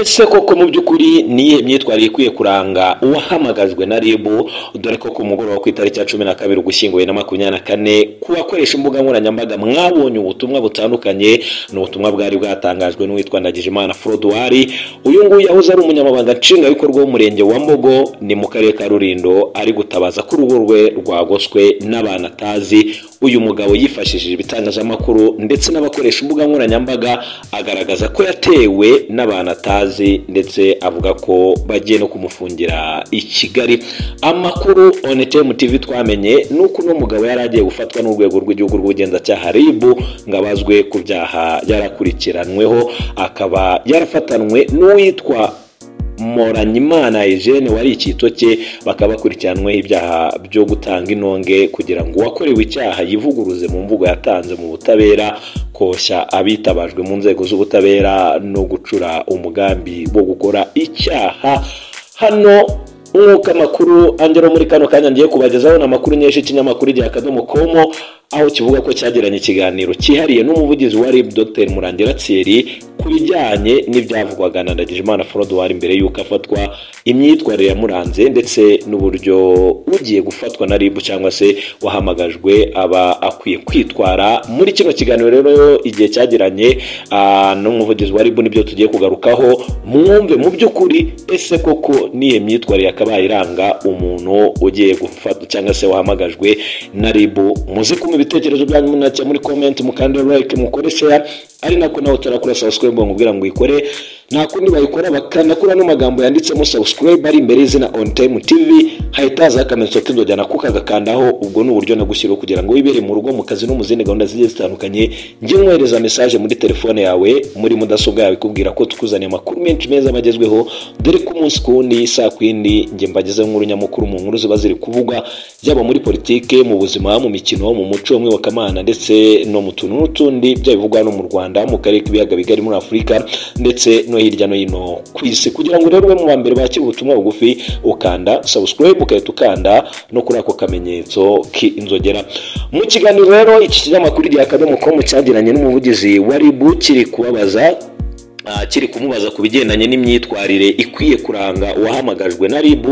ese koko mu by'ukuri niyihe myitwarire ikwiye kuranga uwahamagajwe na rib dore ko ku mugoroba ku itariki ya cumi na kabiri ugushyingo bibiri na makumyabiri na kane ku bakoresha imbuga nkoranyambaga mwabonye ubutumwa butandukanye ni ubutumwa bwari bwatangajwe n'uwitwa ndagijimana forodwari uyu nguyu yahoze ari umunyamabanga nshingwabikorwa w'umurenge wa mbogo ni mu karere ka rurindo ari gutabaza ko urugo rwe rwagoswe n'abantu atazi uyu mugabo yifashishije ibitangazamakuru ndetse n'abakoresha imbuga nkoranyambaga agaragaza ko yatewe n'abantu atazi ndetse avuga ko bagiye no kumufungira i kigali amakuru onetemu tv twamenye ni uko uno mugabo yari agiye gufatwa n'urwego rw'igihugu rw'ubugenzacyaha rib ngo abazwe ku byaha yarakurikiranweho akaba yarafatanwe n'uwitwa moranyimana Eugene wari icyito cye bakaba bakurikiranweho ibyaha byo gutanga intonge kugira ngo uwakorewe icyaha yivuguruze mu mvugo yatanze mu butabera koshya abitabajwe mu nzego z'ubutabera no gucura umugambi wo gukora icyaha hano nk'uko amakuru angera muri kano kanya ngiye kubagezaho ni amakuru nyinshi y'ikinyamakuru igihe akadomo komo aho kivuga ko cyagiranye ikiganiro cyihariye n'umuvugizi wa rib dr murangira tsiri ku bijyanye n'ibyavugwaga na ndagijimana forodwari mbere y'uko afatwa imyitwarire yamuranze ndetse n'uburyo ugiye gufatwa na rib cyangwa se wahamagajwe aba akwiye kwitwara muri kino kiganiro rero igihe cyagiranye n'umuvugizi wa rib nibyo tugiye kugarukaho mwumve mu by'ukuri ese koko n'iyo myitwarire yakabaye iranga umuntu ugiye gufatwa cyangwa se wahamagajwe na rib muzi kumwe ibitekerezo byanyu munacya muri comment mukandira like mukore share ari nako nawe turakora subscribe ngo ubwira ngo ikore nta kundi bayikora bakanakura n'amagambo yanditsemo subscribe ari imbere y'izina on time tv hahita hazaho akamenyetso k'inzogera ko kagakandaho ubwo ni uburyo nagushyiriho kugira ngo wibere mu rugo mu kazi no mu zindi gahunda zigiye zitandukanye njye nkohereza message muri telefone yawe muri mudasobwa yawe ikubwira ko tukuzaniye amakuru menshi meza bagezweho dore ko umunsi ku wundi saa ku yindi njye mbagezeho nkuru nyamukuru mu nkuru ziba ziri kuvugwa yaba muri politike mu buzima mu mikino mu muco w'iyobokamana ndetse no mu tuntu n'utundi byaba bivugwa hano mu rwanda mu karere k'ibiyaga bigari muri afurika ndetse no hirya no hino ku isi kugira ngo rero ube mu wa mbere bakira ubutumwa bugufi ukanda subscribe ukahita ukanda no kuri ako kamenyetso k'inzogera mu kiganiro rero iki kinyamakuru gihe akadomo komu cyagiranye n'umuvugizi wa ribu kiri kubabaza kiri kumubaza ku bigendanye n'imyitwarire ikwiye kuranga uwahamagajwe na rib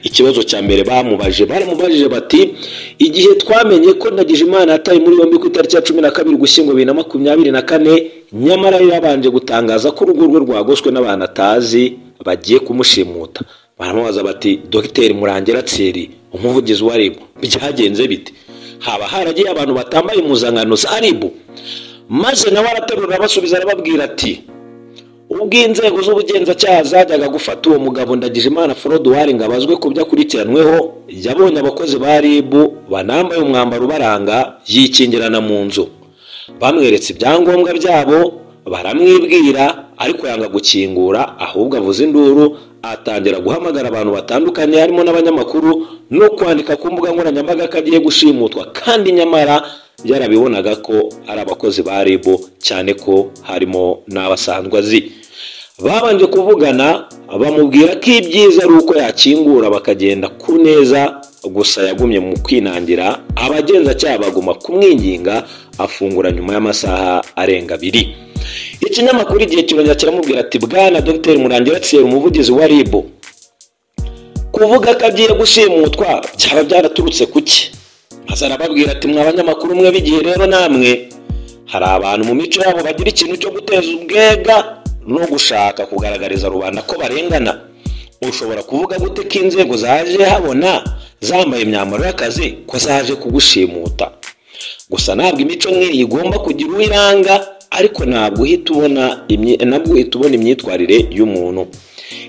ikibazo cya mbere bamubajije baramubajije bati igihe twamenye ko ndagijimana yataye muri yombi ku itariki ya cumi na kabiri ugushyingo bibiri na makumyabiri na kane nyamara yabanje gutangaza ko urugo rwe rwagoswe n'abantu atazi bagiye kumushimuta baramubaza bati dogiteri murangira tseri umuvugizi wa rib byagenze bite haba haragiye abantu batambaye impuzankano za rib maze nawe araterura abasubiza arababwira ati ubwo inzego z'ubugenzacyaha zajyaga gufata uwo mugabo ndagijimana forodwari ngo abazwe ku byo akurikiranweho yabonye abakozi ba rib banambaye umwambaro ubaranga yikingirana mu nzu bamweretse ibyangombwa byabo baramwibwira ariko yanga gukingura ahubwo avuza induru atangira guhamagara abantu batandukanye harimo n'abanyamakuru no kwandika ku mbuga nkoranyambaga ko agiye gushimutwa kandi nyamara yarabibonaga ko ari abakozi ba rib cyane ko harimo n'abasanzwe azi babanje kuvugana bamubwira ko ibyiza ari uko yakingura bakagenda ku neza gusa yagumye mu kwinangira abagenzacyaha baguma kumwinginga afungura nyuma y'amasaha arenga abiri ikinyamakuru igihe kirongera kiramubwira ati bwana dr murangira tsere umuvugizi wa rib kuvuga ko agiye gushimutwa byaba byaraturutse ku ki maze arababwira ati mwa banyamakuru mwe b'igihe rero namwe hari abantu mu mico yabo bagira ikintu cyo guteza ubwega no gushaka kugaragariza rubanda ko barengana ushobora kuvuga gute ko inzego zaje habona zambaye imyambaro y'akazi ko zaje kugushimuta gusa ntabwo imico nk'iyi igomba kugira uwo iranga ariko ntabwo uhita ubona nabwo uhita ubona imyitwarire y'umuntu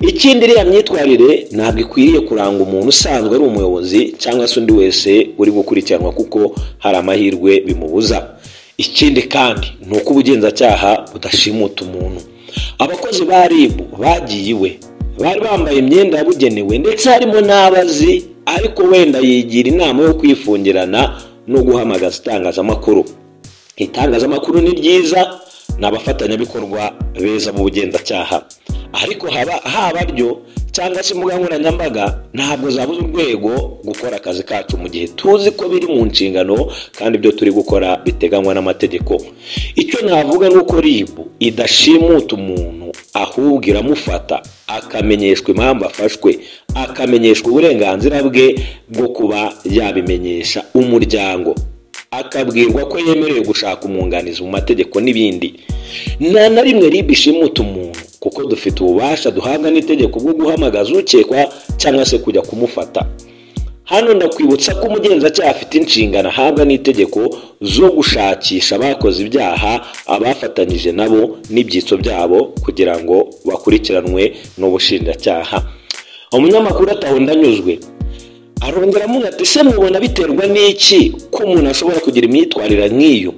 ikindi iriya myitwarire ntabwo ikwiriye kuranga umuntu usanzwe ari umuyobozi cyangwa se undi wese uri gukurikiranwa kuko hari amahirwe bimubuza ikindi kandi ni uko ubugenzacyaha budashimuta umuntu abakozi ba rib bagiye iwe bari bambaye imyenda yabugenewe ndetse harimo n'abazi ariko wenda yigira inama yo kwifungirana no guhamagaza itangazamakuru itangazamakuru ni ryiza ni abafatanyabikorwa beza mu bugenzacyaha ariko haba haba ryo cyangwa se imbuga nkoranyambaga ntabwo zabuze urwego gukora akazi kacu mu gihe tuzi ko biri mu nshingano kandi ibyo turi gukora biteganywa n'amategeko icyo navuga ni uko ribu idashimuta umuntu ahubwo iramufata akamenyeshwa impamvu afashwe akamenyeshwa uburenganzira bwe bwo kuba yabimenyesha umuryango akabwirwa ko yemerewe gushaka umwunganizi mu mategeko n'ibindi nta na rimwe ribe ishimuta umuntu kuko dufite ububasha duhabwa n'itegeko bwo guhamagaza ukekwa cyangwa se kujya kumufata hano ndakwibutsa ko umugenzacyaha afite inshingano ahabwa n'itegeko zo gushakisha abakoze ibyaha abafatanyije nabo n'ibyitso byabo kugira ngo bakurikiranwe n'ubushinjacyaha umunyamakuru atahunda anyuzwe arongera ati ese mubona biterwa n'iki ko umuntu ashobora kugira imyitwarire nk'iyo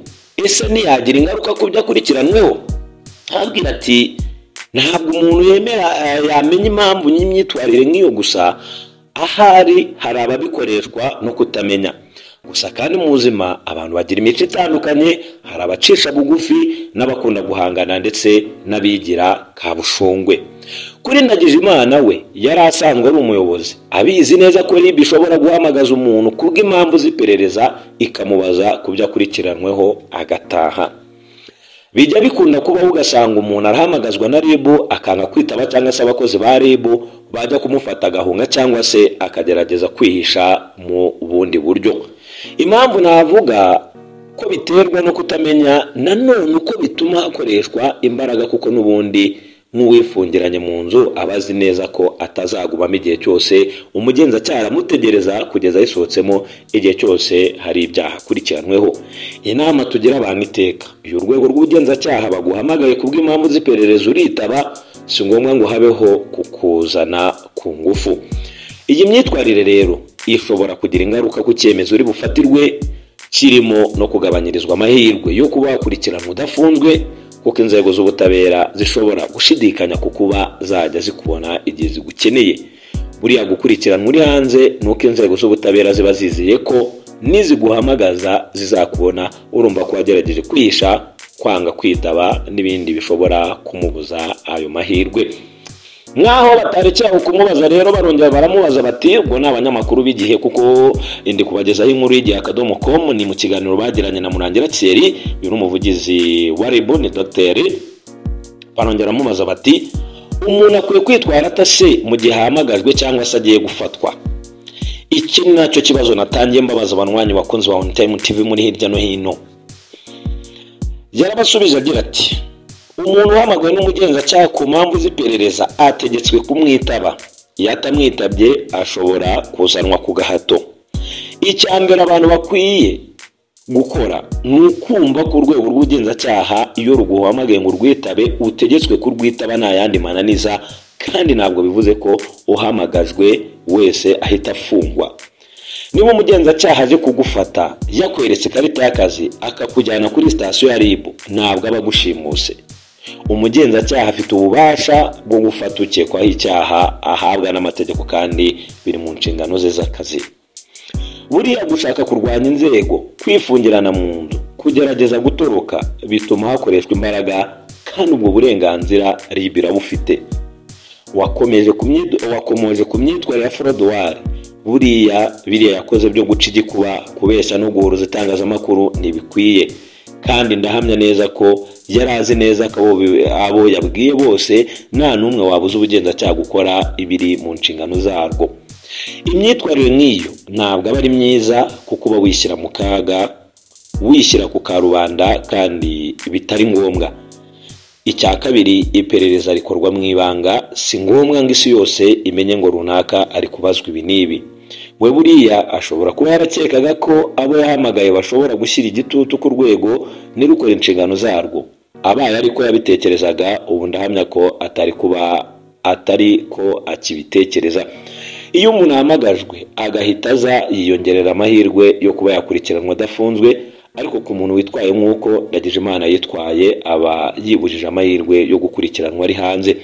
ese ntiyagira ingaruka ku byo akurikiranweho ntabwira ati ntabwo umuntu yemera yamenya impamvu n'imyitwarire nk'iyo gusa ahari hari ababikoreshwa no kutamenya gusa kandi mu buzima abantu bagira imico itandukanye hari abacisha bugufi n'abakunda guhangana ndetse n'abigira kabushungwe kuri Ndagijimana we yari asanzwe ari umuyobozi abizi neza ko rib ishobora guhamagaza umuntu kubw'impamvu z'iperereza ikamubaza ku byo akurikiranyweho agataha bijya bikunda kubaho ugasanga umuntu arahamagazwa na rib akanga kwitaba cyangwa se abakozi ba rib bajya kumufata agahunga cyangwa se akagerageza kwihisha mu bundi buryo impamvu navuga ko biterwa no kutamenya nanone uko bituma hakoreshwa imbaraga kuko n'ubundi nk'uwifungiranye mu nzu aba azi neza ko atazagumamo igihe cyose umugenzacyaha aramutegereza kugeza ayisohotsemo igihe cyose hari ibyaha akurikiranweho inama tugira abantu iteka iyo urwego rw'ubugenzacyaha baguhamagaye kubw'impamvu z'iperereza uritaba si ngombwa ngo habeho kukuzana ku ngufu iyi myitwarire rero ishobora kugira ingaruka ku cyemezo uri bufatirwe kirimo no kugabanyirizwa amahirwe yo kuba wakurikirana udafunzwe kuko inzego z'ubutabera zishobora gushidikanya ku kuba zajya zikubona igihe zigukeneye buriya gukurikiranwa uri hanze ni uko inzego z'ubutabera ziba zizeye ko niziguhamagaza zizakubona urumva ko wagerageje kwihisha kwanga kwitaba n'ibindi bishobora kumubuza ayo mahirwe nk'aho batarekeraho kumubaza rero barongera baramubaza bati ubwo ni abanyamakuru b'igihe kuko indi kubagezaho inkuru y'igihe akadomo komu ni mu kiganiro bagiranye na murangira keri uyu ni umuvugizi wa ribu ni dogiteri barongera baramubaza bati umuntu akwiye kwitwara atase mu gihe ahamagajwe cyangwa se agiye gufatwa iki ni nacyo kibazo natangiye mbabaza abanywanyi bakunzi ba onitayime tivi muri hirya no hino yarabasubije agira ati umuntu uhamagawe n'umugenzacyaha ku mpamvu z'iperereza ategetswe kumwitaba iyo atamwitabye ashobora kuzanwa ku gahato icya mbere abantu bakwiye gukora ni ukumva ko urwego rw'ubugenzacyaha iyo ruguhamagaye ngo urwitabe utegetswe kurwitaba nta yandi mananiza kandi ntabwo bivuze ko uhamagajwe wese ahita afungwa niba umugenzacyaha aje kugufata yakweretse ikarita y'akazi akakujyana kuri sitasiyo ya rib ntabwo aba agushimuse umugenzacyaha afite ububasha bwo gufata ukekwaho icyaha ahabwa n'amategeko kandi biri mu nshingano ze z'akazi buriya gushaka kurwanya inzego kwifungirana mu nzu kugerageza gutoroka bituma hakoreshwa imbaraga kandi ubwo burenganzira rib irabufite wakomeje ku myitwarire ya forodowari buriya biriya yakoze byo guca igikuba kubeshya no guhuruza itangazamakuru ntibikwiye kandi ndahamya neza ko yari azi neza ko abo yabwiye bose nta n'umwe wabuze ubugenzacyaha gukora ibiri mu nshingano zarwo imyitwarire nk'iyo ntabwo aba ari myiza kuko uba wishyira mu kaga wishyira ku karubanda kandi bitari ngombwa icya kabiri iperereza rikorwa mu ibanga si ngombwa ngo isi yose imenye ngo runaka ari kubazwa ibi n'ibi we buriya ashobora kuba yarakekaga ko abo yahamagaye bashobora gushyira igitutu ku rwego nirukore inshingano zarwo abaye ariko yabitekerezaga ubu ndahamya ko atari kuba atari ko akibitekereza iyo umuntu ahamagajwe agahita aza yiyongerera amahirwe yo kuba yakurikiranwa adafunzwe ariko ku muntu witwaye nk'uko Ndagijimana yitwaye aba yibujije amahirwe yo gukurikiranwa ari hanze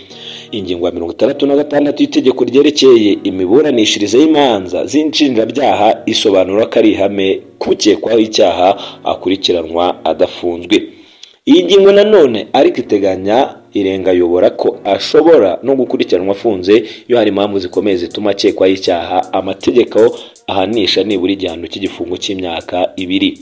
ingingo ya mirongo itandatu na gatandatu y'itegeko ryerekeye imiburanishirize y'imanza z'inshinjabyaha isobanura ko ari ihame kukekwaho icyaha akurikiranwa adafunzwe iyi ngingo nanone ariko iteganya irengayobora ko ashobora no gukurikiranwa afunze iyo hari impamvu zikomeye zituma akekwaho icyaha amategeko ahanisha nibura igihano cy'igifungo cy'imyaka ibiri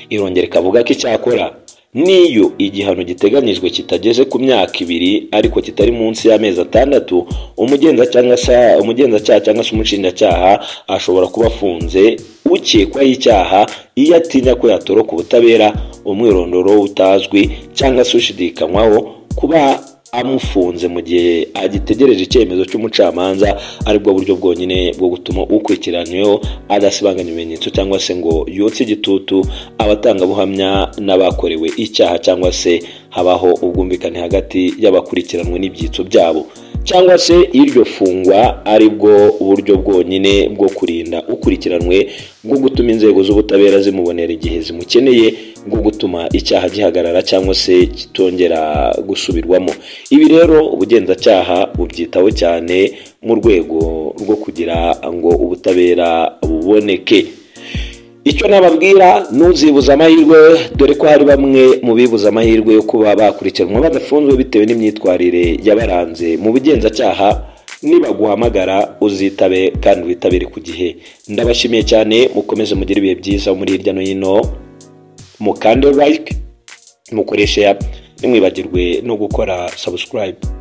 irongera ikavuga ko icyakora n'iyo igihano giteganyijwe kitageze ku myaka ibiri ariko kitari munsi y'amezi atandatu umugenza cyangwa se umugenzacyaha cyangwa se umushinjacyaha ashobora kuba afunze ukekwaho icyaha iyo atinya ko yatoroka ubutabera umwirondoro utazwi cyangwa se ushidikanywaho kuba amufunze mu gihe agitegereje icyemezo cy'umucamanza aribwo buryo bwonyine bwo gutuma ukurikiranyweho adasibanganya ibimenyetso cyangwa se ngo yotse igitutu abatangabuhamya n'abakorewe icyaha cyangwa se habaho ubwumvikane hagati y'abakurikiranwe n'ibyitso byabo cyangwa se iryo fungwa ari bwo buryo bwonyine bwo kurinda ukurikiranwe bwo gutuma inzego z'ubutabera zimubonera igihe zimukeneye bwo gutuma icyaha gihagarara cyangwa se kitongera gusubirwamo ibi rero ubugenzacyaha bubyitaho cyane mu rwego rwo kugira ngo ubutabera buboneke icyo nababwira nuzibuza amahirwe dore ko hari bamwe mu bibuza amahirwe yo kuba bakurikiranwa badafunzwe bitewe n'imyitwarire yabaranze mu bugenzacyaha nibaguhamagara uzitabe kandi witabire ku gihe ndabashimiye cyane mukomeze mugire ibihe byiza muri hirya no hino mukande like mukoreshe ya ntimwibagirwe no gukora subscribe